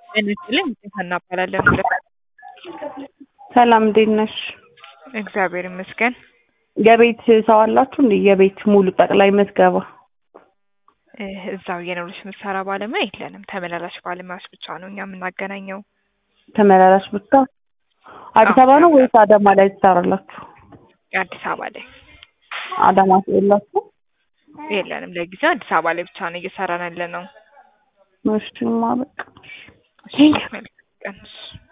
ጤና ይስጥልኝ ሀና እባላለሁ። ሰላም እንዴት ነሽ? እግዚአብሔር ይመስገን። የቤት ሰው አላችሁ እንዴ? የቤት ሙሉ ጠቅላይ ምዝገባ እ እዛው የኖሮች ምሰራ ባለሙያ የለንም። ተመላላሽ ባለሙያዎች ብቻ ነው እኛ የምናገናኘው። ተመላላሽ ብቻ አዲስ አበባ ነው ወይስ አዳማ ላይ ትሰራላችሁ? የአዲስ አበባ ላይ አዳማ የላችሁ? የለንም። ለጊዜው አዲስ አበባ ላይ ብቻ ነው እየሰራን ያለ ነው። እሺማ በቃ እሺ፣ መልካም ቀን።